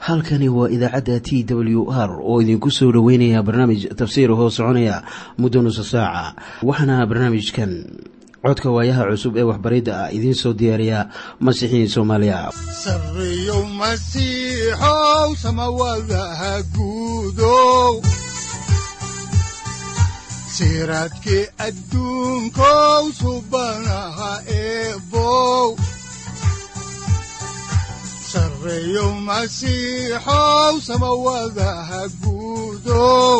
halkani waa idaacadda t w r oo idinku soo dhoweynaya barnaamij tafsiir hoo soconaya muddo nusa saaca waxaana barnaamijkan codka waayaha cusub ee waxbaridda ah idiin soo diyaariya masiixiin soomaaliya siraadki adduunkow subanaha eebow sareeyow masiixow samawadaha guudow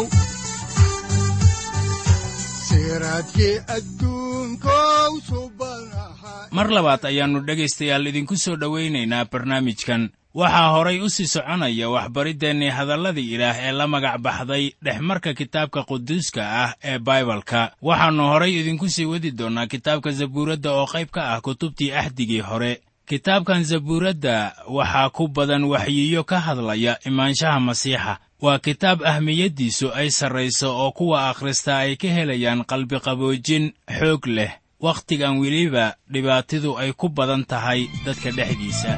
siraadki adduunkow subanaha mar labaad ayaannu dhegaystayaal idinku soo dhowaynaynaa barnaamijkan waxaa horay u sii soconaya waxbariddeenii hadalladii ilaah ee la magac baxday dhexmarka kitaabka quduuska ah ee baibalka waxaannu horay idinku sii wadi doonnaa kitaabka zabuuradda oo qayb ka ah kutubtii axdigii hore kitaabkan zabuuradda waxaa ku badan waxyiyo ka hadlaya imaanshaha masiixa waa kitaab ahmiyaddiisu ay sarrayso oo kuwa akhrista ay ka helayaan qalbiqaboojin xoog leh wakhtigan weliba dhibaatidu ay ku badan tahay dadka dhexdiisa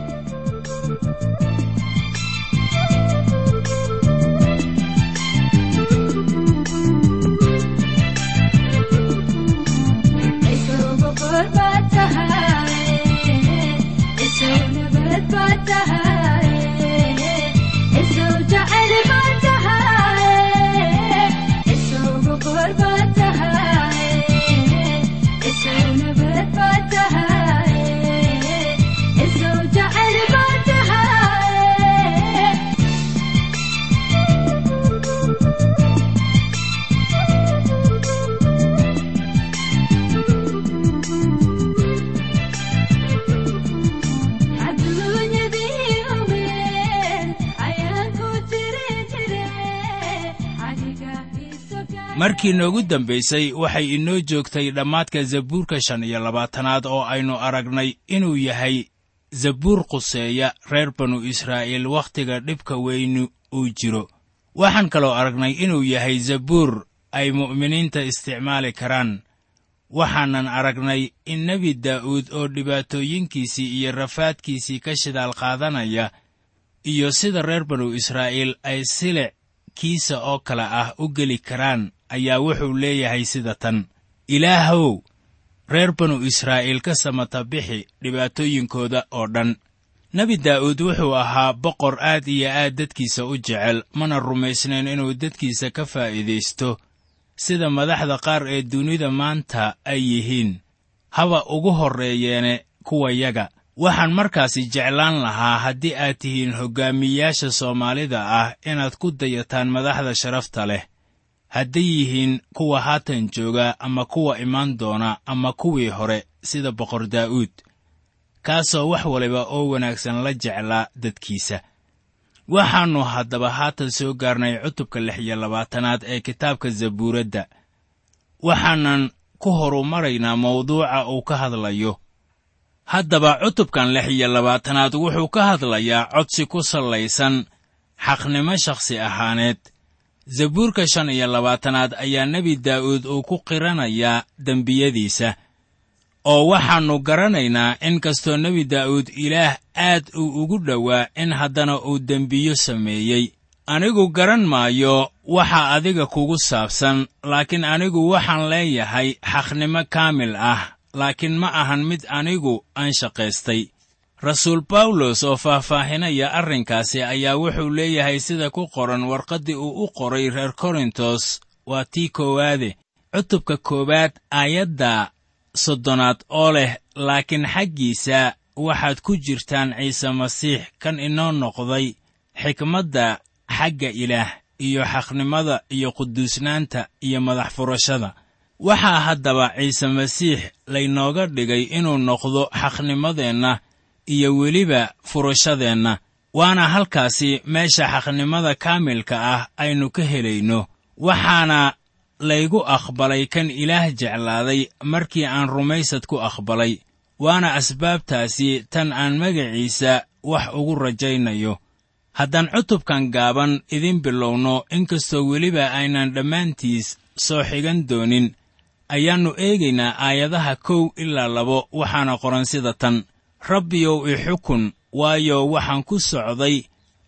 markii noogu dambaysay waxay inoo joogtay dhammaadka zabuurka shan iyo labaatanaad oo aynu aragnay inuu yahay zabuur quseeya reer banu israa'iil wakhtiga dhibka weynu uu jiro waxaan kaloo aragnay inuu yahay zabuur ay mu'miniinta isticmaali karaan waxaanan aragnay in nebi daa'uud oo dhibaatooyinkiisii iyo rafaadkiisii ka shidaal qaadanaya iyo sida reer banu israa'iil ay silic kiisa oo kale ah u geli karaan ayaa wuxuu leeyahay sida tan ilaahow reer banu israa'iil ka samata bixi dhibaatooyinkooda oo dhan nebi daa'uud wuxuu ahaa boqor aad iyo aad dadkiisa u jecel mana rumaysnayn inuu dadkiisa ka faa'iidaysto sida madaxda qaar ee dunida maanta ay yihiin haba ugu horreeyeene kuwayaga waxaan markaasi jeclaan lahaa haddii aad tihiin hoggaamiyayaasha soomaalida ah inaad ku dayataan madaxda sharafta leh hadday yihiin kuwa haatan jooga ama kuwa imaan doona ama kuwii hore sida boqor daa'uud kaasoo wax waliba oo wanaagsan la jeclaa dadkiisa waxaannu haddaba haatan soo gaarnay cutubka lix iyo labaatanaad ee kitaabka zabuuradda waxaanan ku horumaraynaa mawduuca uu ka hadlayo haddaba cutubkan lix iyo labaatanaad wuxuu ka hadlayaa codsi ku sallaysan xaqnimo shakhsi ahaaneed zabuurka shan iyo labaatanaad ayaa nebi daa'uud uu ku qiranayaa dembiyadiisa oo waxaannu garanaynaa in kastoo nebi daa'uud ilaah aad uu ugu dhowaa in haddana uu dembiyo sameeyey anigu garan maayo waxa adiga kugu saabsan laakiin anigu waxaan leeyahay xaqnimo kaamil ah laakiin ma ahan mid anigu aan shaqaystay rasuul bawlos oo faahfaahinaya arrinkaasi ayaa wuxuu leeyahay sida ku qoran warqaddii uu u qoray reer korintos waa tii koowaade cutubka koowaad aayadda soddonaad oo leh laakiin xaggiisa waxaad ku jirtaan ciise masiix kan inoo noqday xikmadda xagga ilaah iyo xaqnimada iyo quduusnaanta iyo madax furashada waxaa haddaba ciise masiix laynooga dhigay inuu noqdo xaqnimadeenna iyo weliba furashadeenna waana halkaasi meesha xaqnimada kaamilka ah aynu ka helayno waxaana laygu aqbalay kan ilaah jeclaaday markii aan rumaysad ku aqbalay waana asbaabtaasi tan aan magaciisa wax ugu rajaynayo haddaan cutubkan gaaban idin bilowno inkastoo weliba aynan dhammaantiis soo xigan doonin ayaannu eegaynaa aayadaha kow ilaa labo waxaana qoran sida tan rabbiyow i xukun waayo waxaan ku socday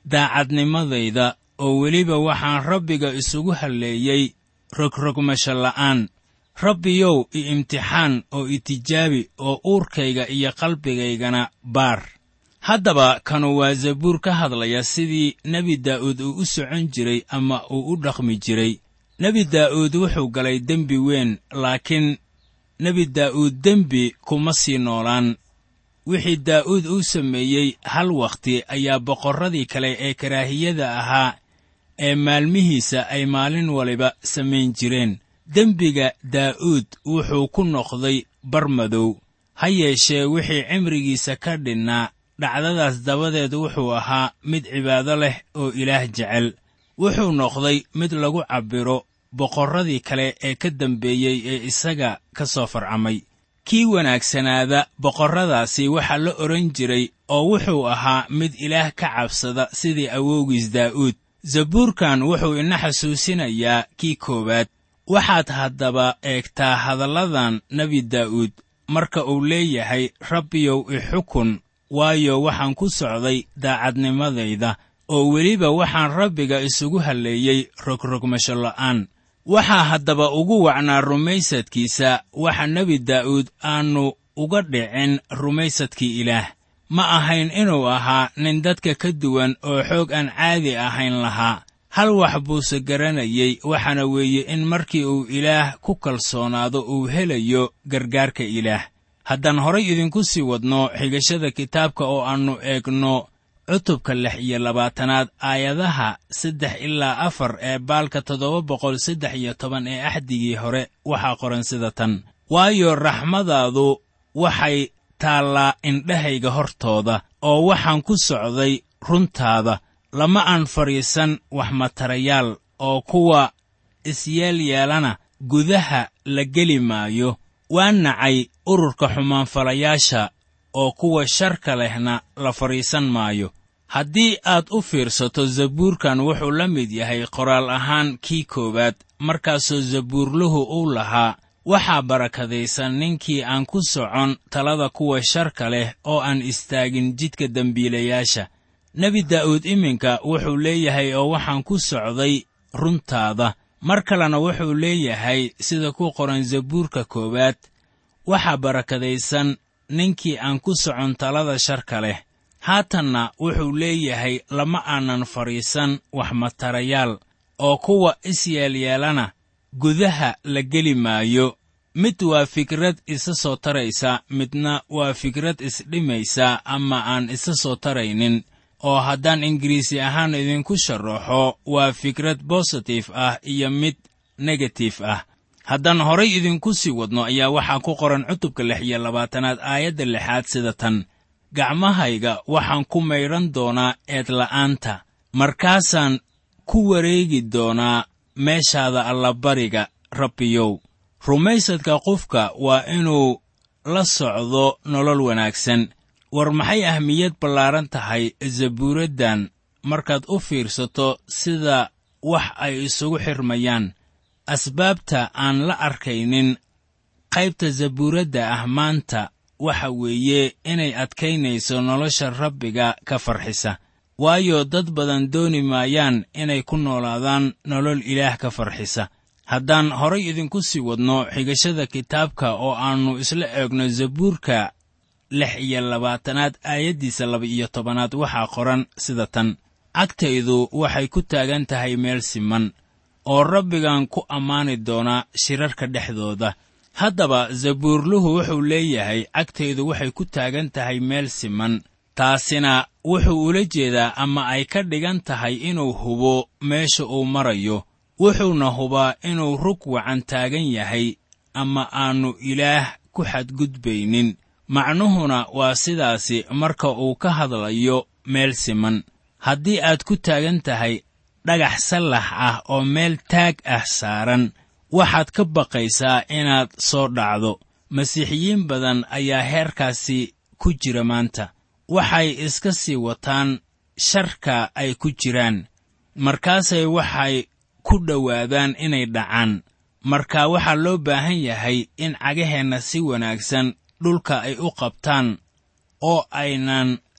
daacadnimadayda oo weliba waxaan rabbiga isugu halleeyey rogrogmasho la'aan rabbiyow i imtixaan oo i tijaabi oo uurkayga iyo qalbigaygana baar haddaba kanu waa zabuur ka hadlaya sidii nebi daa'uud uu u socon jiray ama uu u dhaqmi jiray nebi daa'uud wuxuu galay dembi weyn laakiin nebi daa'uud dembi kuma sii noolaan wixii daa'uud uu sameeyey hal wakhti ayaa boqorradii kale ee karaahiyada ahaa ee maalmihiisa ay maalin waliba samayn jireen dembiga daa'uud wuxuu ku noqday bar madow ha yeeshee wixii cimrigiisa ka dhinnaa dhacdadaas dabadeed wuxuu ahaa mid cibaado leh oo ilaah jecel wuxuu noqday mid lagu cabbiro boqorradii kale ee ka dambeeyey ee isaga ka soo farcamay kii wanaagsanaada boqorradaasi waxaa la odhan jiray oo wuxuu ahaa mid ilaah ka cabsada sidii awowgiis daa'uud zabuurkan wuxuu ina xasuusinayaa kii koowaad waxaad haddaba eegtaa hadalladan nebi daa'uud marka uu leeyahay rabbiyow i xukun waayo waxaan ku socday daacadnimadayda oo weliba waxaan rabbiga isugu halleeyey rogrogmasho la'aan waxaa haddaba ugu wacnaa rumaysadkiisa waxa nebi daa'uud aannu uga dhicin rumaysadkii ilaah ma ahayn inuu ahaa nin dadka ka duwan oo xoog aan caadi ahayn lahaa hal wax buuse garanayey waxaana weeye in markii uu ilaah ku kalsoonaado uu helayo gargaarka ilaah haddaan horay idinku sii wadno xigashada kitaabka oo aannu eegno cutubka lix iyo labaatanaad aayadaha saddex ilaa afar ee baalka toddoba boqol saddex iyo toban ee axdigii hore waxaa qoran sida tan waayo raxmadaadu waxay taallaa indhahayga hortooda oo waxaan ku socday runtaada lama aan fadhiisan wax matarayaal oo kuwa isyeelyeelana gudaha la geli maayo waa nacay ururka xumaanfalayaasha oo kuwa sharka lehna la fadhiisan maayo haddii aad u fiirsato zabuurkan wuxuu la mid yahay qoraal ahaan kii koowaad markaasoo zabuurluhu uu lahaa waxaa barakadaysan ninkii aan ku socon talada kuwa sharka leh oo aan istaagin jidka dembiilayaasha nebi daa'uud iminka wuxuu leeyahay oo waxaan ku socday runtaada mar kalena wuxuu leeyahay sida ku qoran zabuurka koowaad waxaa barakadaysan ninkii aan ku socon talada sharka leh haatanna wuxuu leeyahay lama aanan fadhiisan wax matarayaal oo kuwa isyeelyeelana gudaha la geli maayo mid waa fikrad isa soo taraysa midna waa fikrad isdhimaysa ama aan isa soo taraynin oo haddaan ingiriisi ahaan idinku sharaxo waa fikrad bositif ah iyo mid negatif ah haddaan horay idinku sii wadno ayaa waxaa ku qoran cutubka lix iyo labaatanaad aayadda lixaad sida tan gacmahayga waxaan ku maydhan doonaa eedla'aanta markaasaan ku wareegi doonaa meeshaada allabariga rabbiyow rumaysadka qofka waa inuu la socdo nolol wanaagsan war maxay ahmiyad ballaaran tahay zabuuraddan markaad u fiirsato sida wax ay isugu xirmayaan asbaabta aan la arkaynin qaybta zabuuradda ah maanta waxa weeye inay adkaynayso nolosha rabbiga ka farxisa waayo dad badan dooni maayaan inay ku noolaadaan nolol ilaah ka farxisa haddaan horay idinku sii wadno xigashada kitaabka oo aannu isla eegno zabuurka lix iyo labaatanaad aayaddiisa laba-iyo tobanaad waxaa qoran sida tan cagtaydu waxay ku taagan tahay meel siman oo rabbigan ku ammaani doonaa shirarka dhexdooda haddaba zabuurluhu wuxuu leeyahay cagtaydu waxay ku taagan tahay meel siman taasina wuxuu ula jeedaa ama ay ka dhigan tahay inuu hubo meesha uu marayo wuxuuna hubaa inuu rug wacan taagan yahay ama aannu ilaah ku xadgudbaynin macnuhuna waa sidaasi marka uu ka hadlayo meel siman haddii aad ku taagan tahay dhagax sallax ah oo meel taag ah saaran waxaad ka baqaysaa inaad soo dhacdo masiixiyiin badan ayaa heerkaasi ku jira maanta waxay iska sii wataan sharka ay ku jiraan markaasay waxay ku dhowaadaan inay dhacaan marka waxaa loo baahan yahay in cagaheenna si wanaagsan dhulka ay u qabtaan oo aynan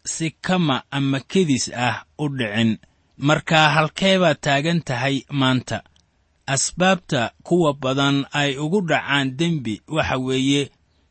si kama ama kedis ah u dhicin marka halkee baad taagan tahay maanta asbaabta kuwa badan ay ugu dhacaan dembi waxa weeye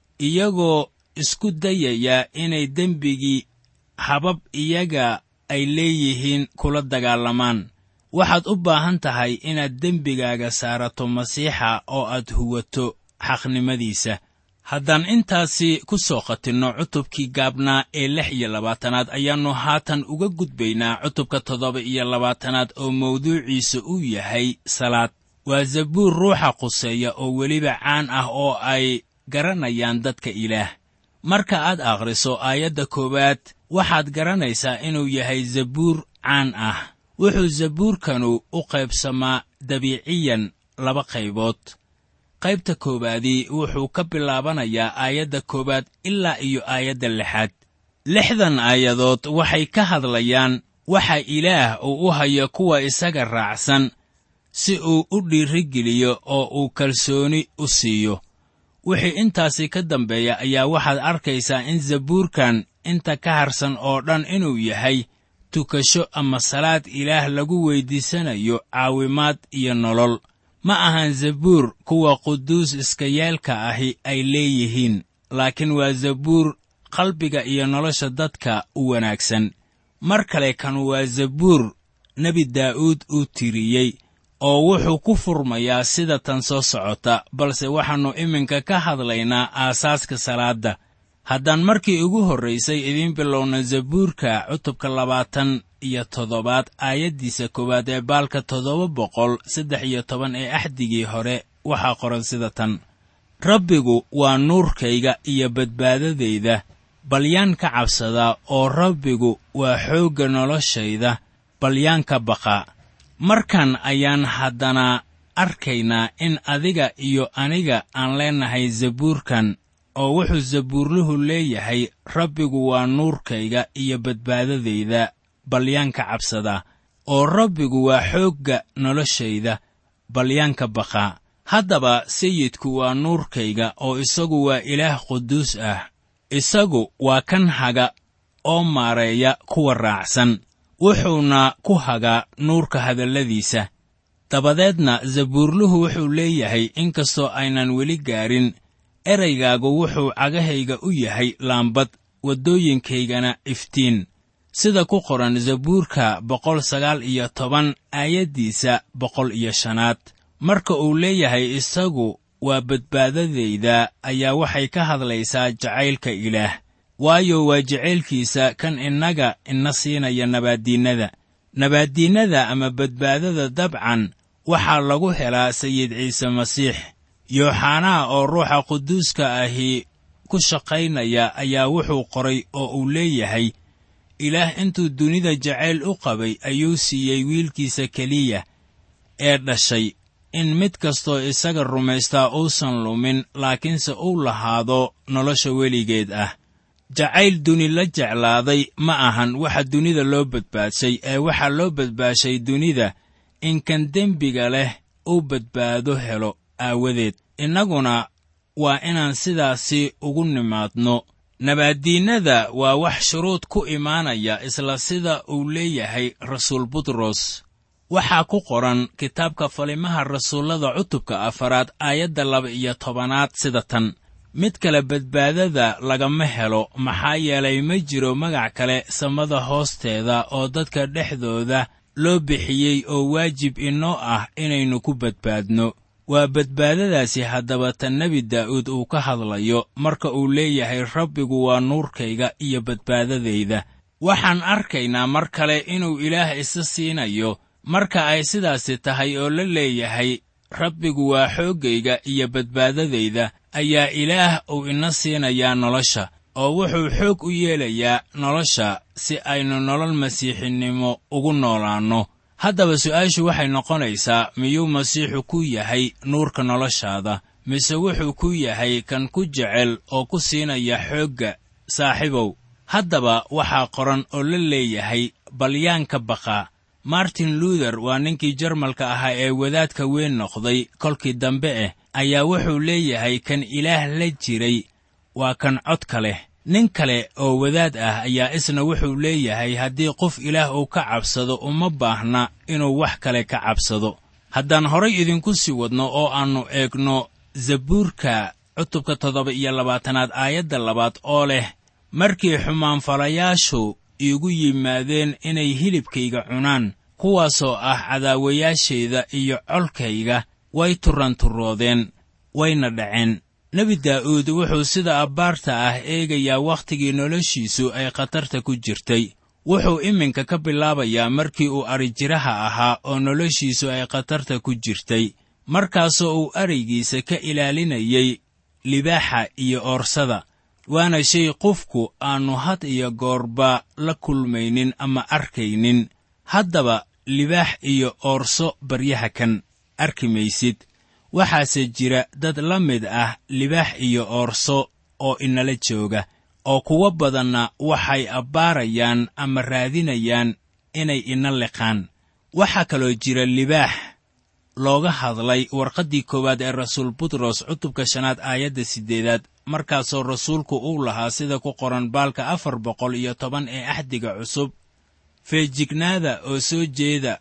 iyagoo isku dayaya inay dembigii habab iyaga ay leeyihiin kula dagaalamaan waxaad u baahan tahay inaad dembigaaga saarato masiixa oo aad huwato xaqnimadiisa haddaan intaasi ku soo khatinno cutubkii gaabnaa ee lix iyo labaatanaad ayaannu haatan uga gudbaynaa cutubka toddoba iyo labaatanaad oo mawduuciisa uu yahay salaad waa zabuur ruuxa quseeya oo weliba caan ah oo ay garanayaan dadka ilaah marka aad akhriso aayadda koowaad waxaad garanaysaa inuu yahay zabuur caan ah wuxuu zabuurkanu u qaybsamaa dabiiciyan laba qaybood qaybta koowaadii wuxuu ka bilaabanayaa aayadda koowaad ilaa iyo aayadda lixaad lixdan aayadood waxay ka hadlayaan waxa ilaah uu u hayo kuwa isaga raacsan si uu u dhiirigeliyo oo uu kalsooni u siiyo wixii intaasi ka dambeeya ayaa waxaad arkaysaa in zabuurkan inta ka harsan oo dhan inuu yahay tukasho ama salaad ilaah lagu weyddiisanayo caawimaad iyo nolol ma ahan zabuur kuwa quduus iskayeelka ahi ay leeyihiin laakiin waa zabuur qalbiga iyo nolosha dadka u wanaagsan mar kale kan waa zabuur nebi daa'uud uu tiriyey oo wuxuu ku furmayaa sida tan soo socota balse waxaannu iminka ka hadlaynaa aasaaska salaadda haddaan markii ugu horraysay idiin bilowna zabuurka cutubka labaatan iyo toddobaad aayaddiisa koowaad ee baalka toddoba boqol saddex iyo toban ee axdigii hore waxaa qoran sida tan rabbigu waa nuurkayga iyo badbaadadayda balyaan ka cabsadaa oo rabbigu waa xoogga noloshayda balyaan ka baqa markan ayaan haddana arkaynaa in adiga iyo aniga aan leennahay zabuurkan oo wuxuu zabuurluhu leeyahay rabbigu waa nuurkayga iyo badbaadadayda balyaanka cabsada oo rabbigu waa xoogga noloshayda balyaanka baqaa haddaba sayidku waa nuurkayga oo isagu waa ilaah quduus ah isagu waa kan haga oo maareeya kuwa raacsan wuxuuna ku hagaa nuurka hadalladiisa dabadeedna zabuurluhu wuxuu leeyahay inkastoo aynan weli gaarin eraygaagu wuxuu cagahayga u yahay laambad waddooyinkaygana iftiin sida ku qoran zabuurka boqol sagaal iyo toban aayaddiisa boqol iyo shanaad marka uu leeyahay isagu waa badbaadadayda ayaa waxay ka hadlaysaa jacaylka ilaah waayo waa jacaylkiisa kan innaga ina siinaya nabaaddiinnada nabaaddiinnada ama badbaadada dabcan waxaa lagu helaa sayid ciise masiix yooxanaa oo ruuxa quduuska ahi ku shaqaynaya ayaa wuxuu qoray oo uu leeyahay ilaah intuu dunida jacayl u qabay ayuu siiyey wiilkiisa keliya ee dhashay in mid kastoo isaga rumaystaa uusan lumin laakiinse uu lahaado nolosha weligeed ah jacayl duni la jeclaaday ma ahan waxa dunida loo badbaadshay ee waxaa loo badbaashay dunida in kan dembiga leh uu badbaado helo aawadeed innaguna waa inaan sidaasi ugu nimaadno nabaaddiinnada waa wax shuruud ku imaanaya isla sida uu leeyahay rasuul butros waxaa ku qoran kitaabka falimaha rasuullada cutubka afaraad aayadda laba iyo tobanaad sida tan mid kale badbaadada lagama helo maxaa yeelay ma jiro magac kale samada hoosteeda oo dadka dhexdooda loo bixiyey oo waajib inoo ah inaynu ku badbaadno waa badbaadadaasi haddaba tan nebi daa'uud uu ka hadlayo marka uu leeyahay rabbigu waa nuurkayga iyo badbaadadayda waxaan arkaynaa mar kale inuu ilaah isa siinayo marka ay sidaasi tahay oo la leeyahay rabbigu waa xooggayga iyo badbaadadayda ayaa ilaah uu ina siinayaa nolosha oo wuxuu xoog u yeelayaa nolosha si aynu nolol masiixinimo ugu noolaanno haddaba su'aashu waxay noqonaysaa miyuu masiixu ku yahay nuurka noloshaada mise wuxuu ku yahay kan ku jecel oo ku siinaya xoogga saaxiibow haddaba waxaa qoran oo la leeyahay balyaanka baqa martin luuther waa ninkii jarmalka ahaa ee wadaadka weyn noqday kolkii dambe eh ayaa wuxuu leeyahay kan ilaah la jiray waa kan codka leh nin kale oo wadaad ah ayaa isna wuxuu leeyahay haddii qof ilaah uu ka cabsado uma baahna inuu wax kale ka cabsado haddaan horay idinku sii wadno oo aannu eegno zabuurka cutubka toddoba iyo labaatanaad aayadda labaad oo leh markii xumaanfalayaashu iigu yimaadeen inay hilibkayga cunaan kuwaasoo ah cadaawayaashayda iyo colkayga way turanturoodeen wayna dhaceen nebi daa'uud wuxuu sida abbaarta ah eegayaa wakhtigii noloshiisu ay khatarta ku jirtay wuxuu iminka ka bilaabayaa markii uu adrijiraha ahaa oo noloshiisu ay khatarta ku jirtay markaasoo uu araygiisa ka ilaalinayay libaaxa iyo oorsada waana shay qofku aannu had iyo goorba la kulmaynin ama arkaynin haddaba libaax iyo oorso baryaha kan arki maysid waxaase jira dad la mid ah libaax iyo oorso oo inala jooga oo kuwo badanna waxay abbaarayaan ama raadinayaan inay ina liqaan waxaa kaloo jira libaax looga hadlay warqaddii koowaad ee rasuul butros cutubka shanaad aayadda siddeedaad markaasoo rasuulku uu lahaa sida ku qoran baalka afar boqol iyo toban ee axdiga cusub feejignaada oo soo jeeda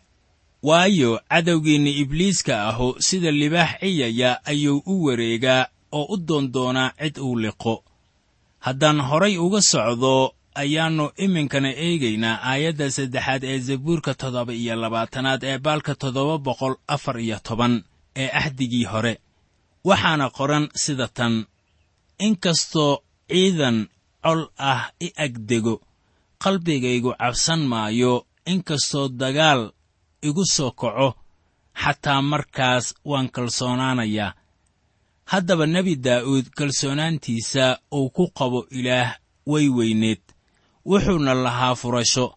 waayo cadowgiinna ibliiska ahu sida libaax ciyaya ayuu u wareegaa oo u doondoonaa cid uu liqo haddaan horay uga socdo ayaannu iminkana eegaynaa aayadda saddexaad ee zabuurka toddoba iyo labaatanaad ee baalka toddoba boqol afar iyo toban ee axdigii hore waxaana qoran sida tan inkastoo ciidan col ah i agdego qalbigaygu cabsan maayo inkastoo dagaal igu soo kaco xataa markaas waan kalsoonaanayaa haddaba nebi daa'uud kalsoonaantiisa uu ku qabo ilaah way weyneed wuxuuna lahaa furasho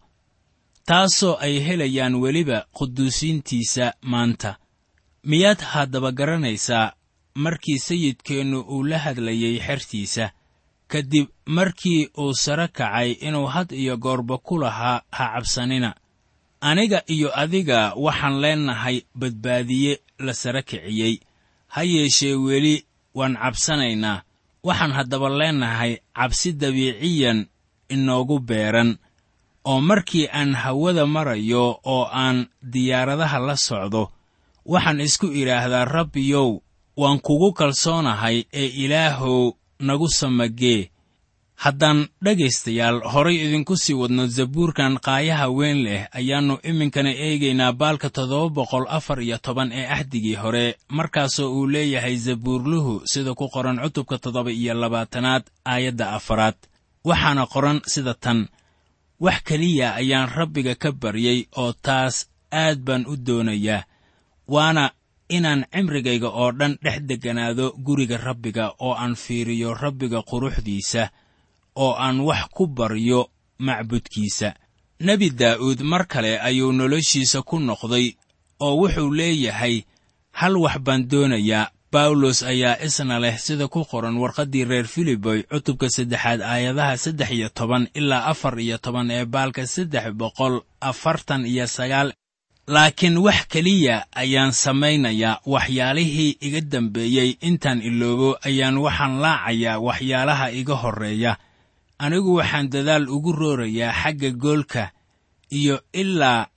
taasoo ay helayaan weliba quduusiintiisa maanta miyaad haddaba garanaysaa markii sayidkeennu uu la hadlayay xertiisa ka dib markii uu sare kacay inuu had iyo goorba ku lahaa ha cabsanina aniga iyo adiga waxaan leennahay badbaadiye la sare kiciyey ha yeeshee weli waan cabsanaynaa waxaan haddaba leennahay cabsi dabiiciyan inoogu beeran oo markii aan hawada marayo oo aan diyaaradaha la socdo waxaan isku idhaahdaa rabbiyow waan kugu kalsoonahay ee ilaahow nagu samagee haddaan dhegaystayaal horay idinku sii wadno zabuurkan qaayaha weyn leh ayaannu iminkana eegaynaa baalka toddoba boqol afar iyo toban ee axdigii hore markaasoo uu leeyahay zabuurluhu sida ku qoran cutubka toddoba iyo labaatanaad aayadda afaraad waxaana qoran sida tan wax keliya ayaan rabbiga ka baryey oo taas aad baan u doonayaa waana inaan cimrigayga oo dhan dhex degganaado guriga rabbiga oo aan fiiriyo rabbiga quruxdiisa oo aan wax ku baryo macbudkiisa nebi daa'uud mar kale ayuu noloshiisa ku noqday oo wuxuu leeyahay hal wax baan doonayaa bawlos ayaa isna leh sida ku qoran warqaddii reer filiboy cutubka saddexaad aayadaha saddex iyo toban ilaa afar iyo toban ee baalka saddex boqol afartan iyo sagaal laakiin wax keliya ayaan samaynayaa waxyaalihii iga dambeeyey intaan iloobo ayaan waxaan laacayaa waxyaalaha iga horreeya anigu waxaan dadaal ugu roorayaa xagga goolka iyo ilaa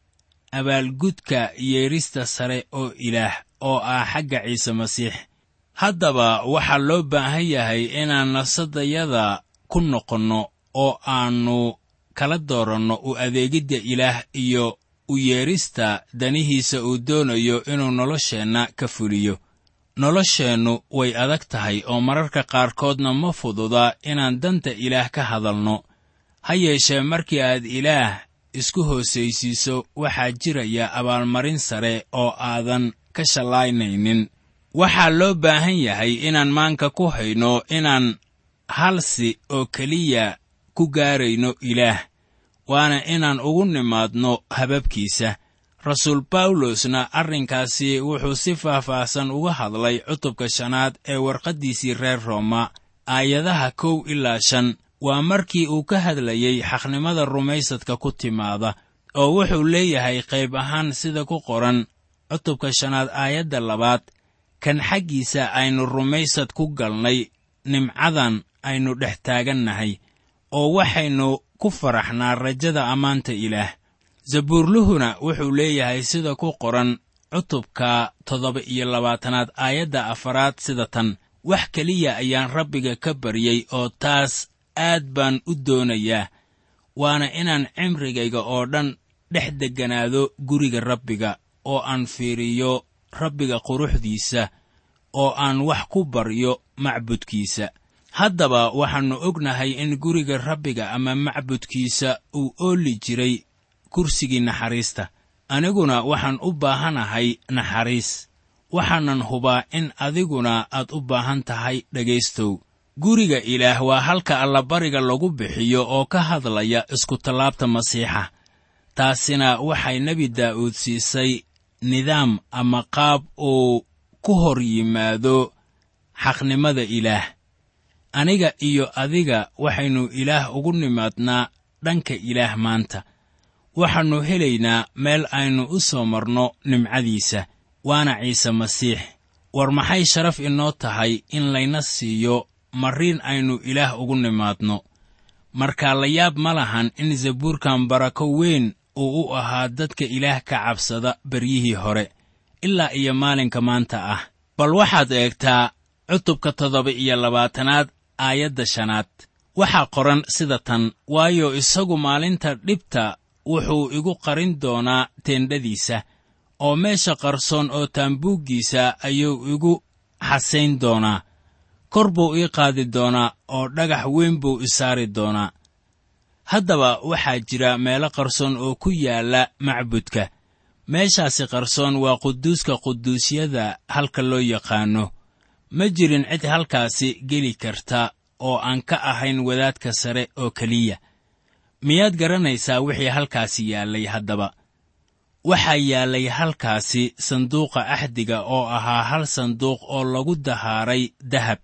abaalgudka yeedhista sare oo ilaah oo ah xagga ciise masiix haddaba waxaa loo baahan yahay inaan nafsadayada ku noqonno oo aannu kala dooranno u adeegidda ilaah iyo u yeedhista danihiisa uu doonayo inuu nolosheenna ka fuliyo nolosheennu way adag tahay oo mararka qaarkoodna ma fududa inaan danta ilaah ka hadalno ha yeeshee markii aad ilaah isku hoosaysiiso waxaa jiraya abaalmarin sare oo aadan ka shallaynaynin waxaa loo baahan yahay inaan maanka ku hayno inaan halsi oo keliya ku gaarayno ilaah waana inaan ugu nimaadno hababkiisa rasuul bawlosna arrinkaasi wuxuu si faahfaahsan uga hadlay cutubka shanaad ee warqaddiisii reer rooma aayadaha kow ilaa shan waa markii uu ka hadlayey xaqnimada rumaysadka ku timaada oo wuxuu leeyahay qayb ahaan sida ku qoran cutubka shanaad aayadda labaad kan xaggiisa aynu rumaysad ku galnay nimcadan aynu dhex taagannahay oo waxaynu ku faraxnaa rajada ammaanta ilaah zabuurluhuna wuxuu leeyahay sida ku qoran cutubka toddoba iyo labaatanaad aayadda afaraad sida tan wax keliya ayaan rabbiga ka baryey oo taas aad baan u doonayaa waana inaan cimrigayga oo dhan dhex degganaado guriga rabbiga oo aan fiiriyo rabbiga quruxdiisa oo aan wax ku baryo macbudkiisa haddaba waxaannu ognahay in guriga rabbiga ama macbudkiisa uu ooli jiray kursigii naxariista aniguna waxaan u baahanahay naxariis waxaanan hubaa in adiguna aad u baahan tahay dhegaystow guriga ilaah waa halka allabariga lagu bixiyo oo ka hadlaya iskutallaabta masiixa taasina waxay nebi daa'uud siisay nidaam ama qaab uu ku hor yimaado xaqnimada ilaah aniga iyo adiga waxaynu ilaah ugu nimaadnaa dhanka ilaah maanta waxaannu helaynaa meel aynu u soo marno nimcadiisa waana ciise masiix war maxay sharaf inoo tahay in layna siiyo marriin aynu ilaah ugu nimaadno markaa la yaab ma lahan in zabuurkan barako weyn uu u ahaa dadka ilaah ka cabsada beryihii hore ilaa iyo maalinka maanta ah bal waxaad eegtaa cutubka toddoba iyo labaatanaad aayadda shanaad waxaa qoran sida tan waayo isagu maalinta dhibta wuxuu igu qarin doonaa teendhadiisa oo meesha qarsoon oo taambuuggiisa ayuu igu xasayn doonaa kor buu ii qaadi doonaa oo dhagax weyn buu i saari doonaa haddaba waxaa jira meelo qarsoon oo ku yaalla macbudka meeshaasi qarsoon waa quduuska quduusyada halka loo yaqaanno ma jirin cid halkaasi geli karta oo aan ka ahayn wadaadka sare oo keliya miyaad garanaysaa wixii halkaasi yaallay haddaba waxaa yaallay halkaasi sanduuqa axdiga oo ahaa hal sanduuq oo lagu dahaaray dahab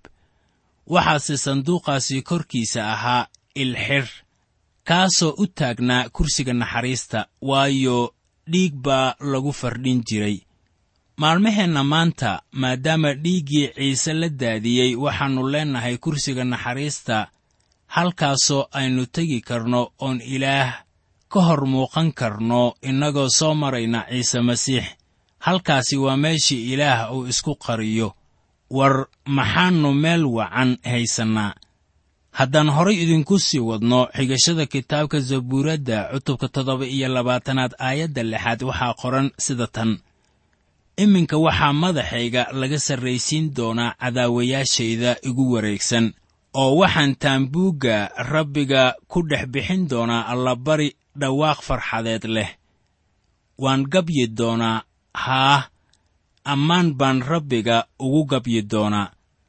waxaase sanduuqaasi korkiisa ahaa ilxidh kaasoo u taagnaa kursiga naxariista waayo dhiig baa lagu fardhin jiray maalmaheenna maanta maadaama dhiiggii ciise la daadiyey waxaannu leennahay kursiga naxariista halkaasoo aynu tegi karno oon ilaah ka hor muuqan karno innagoo soo marayna ciise masiix halkaasi waa meeshii ilaah uu isku qariyo war maxaannu meel wacan haysannaa haddaan horay idinku sii wadno xigashada kitaabka zabuuradda cutubka toddoba iyo labaatanaad aayadda lixaad waxaa qoran sida tan iminka waxaa madaxayga laga sarraysiin doonaa cadaawayaashayda igu wareegsan oo waxaan taambuugga rabbiga ku dhex bixin doonaa allabari dhawaaq farxadeed leh waan gabyi doonaa haah ammaan baan rabbiga ugu gabyi doonaa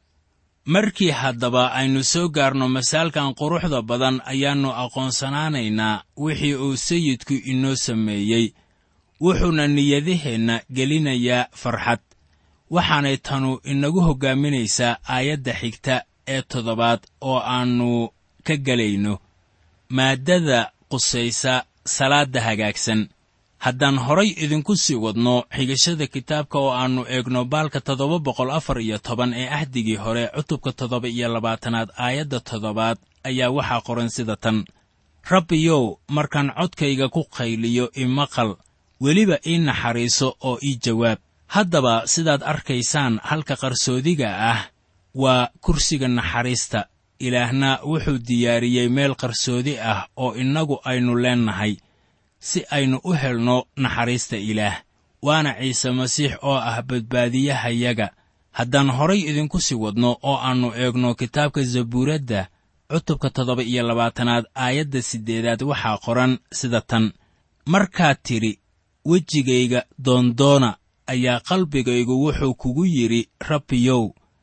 markii haddaba aynu soo gaarno masaalkan quruxda badan ayaannu aqoonsanaanaynaa wixii uu sayidku inoo sameeyey wuxuuna niyadaheenna gelinayaa farxad waxaanay tanu inagu hoggaaminaysaa aayadda xigta ee toddobaad oo aannu ka gelayno maaddada qusaysa salaadda hagaagsan haddaan horay idinku sii wadno xigashada kitaabka oo aannu eegno baalka toddoba boqol afar iyo toban ee ahdigii hore cutubka toddoba iyo labaatanaad aayadda toddobaad ayaa waxaa qoran sida tan rabbiyow markaan codkayga ku qayliyo imaqal weliba ii naxariiso oo ii jawaab haddaba sidaad arkaysaan halka qarsoodiga ah waa kursiga naxariista ilaahna wuxuu diyaariyey meel qarsoodi ah oo innagu aynu leennahay si aynu u helno naxariista ilaah waana ciise masiix oo ah badbaadiyahayaga haddaan horay idinku sii wadno oo aannu eegno kitaabka zabuuradda cutubka toddoba iyo labaatanaad aayadda siddeedaad waxaa qoran sida tan markaad tidhi wejigayga doondoona ayaa qalbigaygu wuxuu kugu yidhi rabbiyow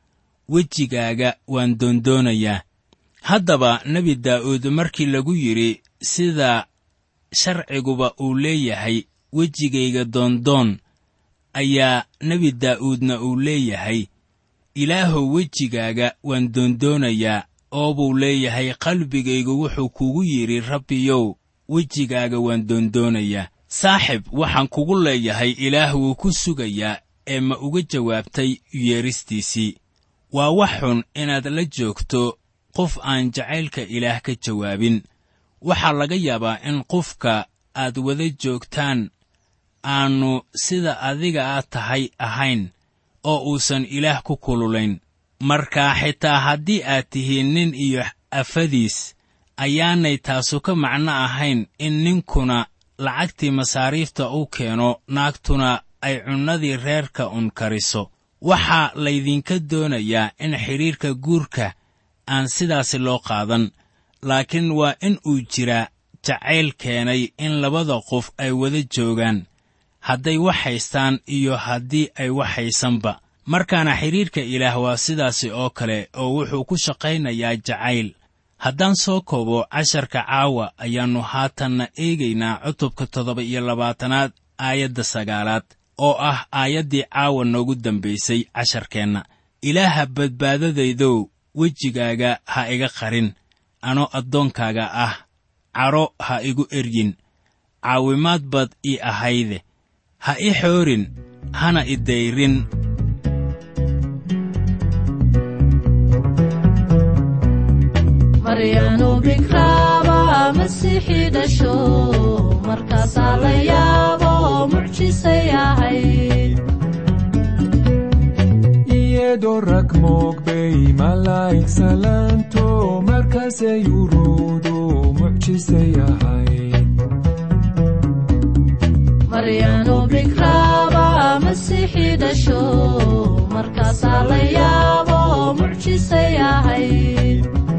wejigaaga waan doondoonayaa haddaba nebi daa'uud markii lagu yidhi sida sharciguba uu leeyahay wejigayga doondoon ayaa nebi daa'uudna uu leeyahay ilaahow wejigaaga waan doondoonayaa oo buu leeyahay qalbigaygu wuxuu kugu yidhi rabbiyow wejigaaga waan doondoonayaa saaxib waxaan kugu leeyahay ilaah wuu ku sugayaa ee ma uga jawaabtay yeeristiisii waa wax xun inaad la joogto qof aan jacaylka ilaah ka jawaabin waxaa laga yaabaa in qofka aad wada joogtaan aannu sida adiga aad tahay ahayn oo uusan ilaah ku kululayn marka xitaa haddii aad tihiin nin iyo afadiis ayaanay taasu ka macno ahayn in ninkuna lacagtii masaariifta u keeno naagtuna ay cunnadii reerka un kariso waxaa laydinka doonayaa in xidhiirka guurka aan sidaasi loo qaadan laakiin waa in uu jiraa jacayl keenay in labada qof ay wada joogaan hadday wax haystaan iyo haddii ay wax haysanba markaana xidhiirka ilaah waa sidaasi oo kale oo wuxuu ku shaqaynayaa jacayl haddaan soo koobo casharka caawa ayaannu haatanna eegaynaa cutubka toddoba iyo labaatanaad aayadda sagaalaad oo ah aayaddii caawa noogu dambaysay casharkeenna ilaaha badbaadadaydow wejigaaga ha iga qarin anoo addoonkaaga ah cadho ha igu eryin caawimaad bad ii ahayde ha i xoorin hana i dayrin maryanu bikraaba masiixii dhasho markaasaa la yaabo mucjisay ahayd iyadoo rag moogbay malaa'ig salaanto markaasay uruudu mucjisay ahayd maryanu bikraaba masiixii dhasho markaasaa la yaabo mucjisay ahayd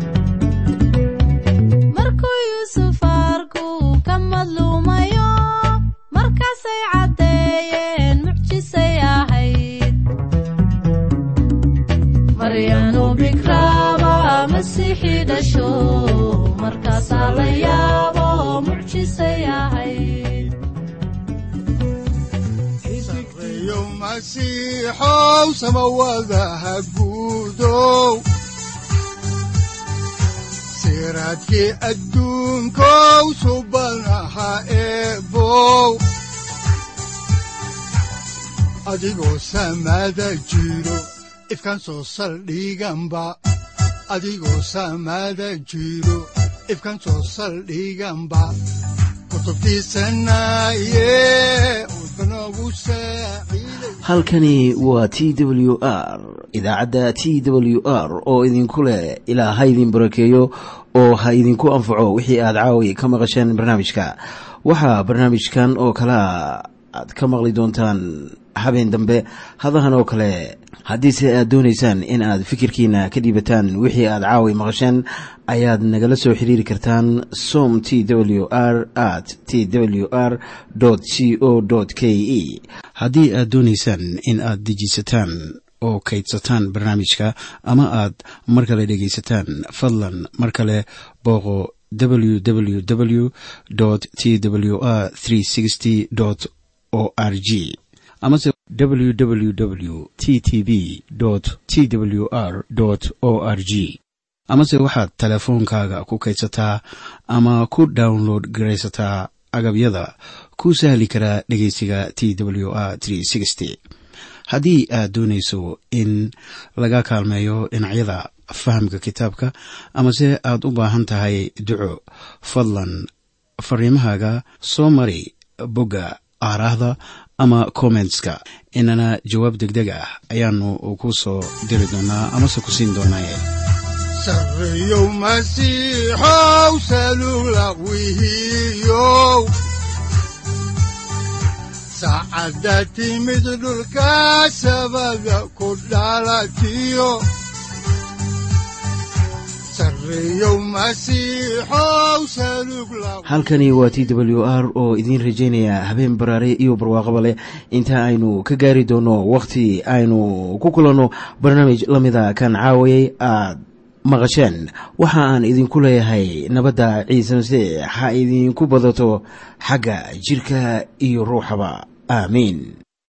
markuu yuusuf arku ka madluumayo markaasay caddeeyeen mucjisay ahayd maryanu bikraaba masiixii dhasho markaasaa la yaabo mucjisay ahayd sareeyo masiixow samawadaha guudow siraadkii adduunkow subanaha eebow adigoo samada jiro ifkan soo saldhiganba adigoo samada jiro ifkan soo saldhiganba kutubtiisanaye udbanogu saaciiday halkani waa t w r idaacadda t w r oo idinku leh ilaa ha idin barakeeyo oo ha idinku anfaco wixii aad caawi ka maqasheen barnaamijka waxaa barnaamijkan oo kalea aad ka maqli doontaan habeen dambe hadahan oo kale haddiise aad doonaysaan in aad fikirkiina ka dhiibataan wixii aad caawi maqasheen ayaad nagala soo xiriiri kartaan som t w r at t w r c o k e haddii aad doonaysaan in aad dejiisataan oo kaydsataan barnaamijka ama aad mar kale dhegaysataan fadlan mar kale booqo www t w r o r g amase www t t b t w r o r g amase waxaad teleefoonkaaga ku kaydsataa ama ku download garaysataa agabyada ku sahli karaa dhegeysiga t w r haddii aad doonayso in laga kaalmeeyo dhinacyada fahamka kitaabka amase aad u baahan tahay duco fadlan fariimahaaga soo mari bogga aaraahda ama kommentska inana jawaab degdeg ah ayaanu ku soo diri doonaa amase ku siin doonaaye sareeyow masiixow salula wihiyow saacadda timid dhulka sabada ku dhalatiyo sareeyow masiixow salug la halkani waa t w r oo idiin rajaynaya habeen baraare iyo barwaaqaba leh inta aynu ka gaari doono wakhti aynu ku kulanno barnaamij la mida kan caawayay aad maqasheen waxa aan idinku leeyahay nabadda ciise masiix ha idinku badato xagga jidhka iyo ruuxaba aamiin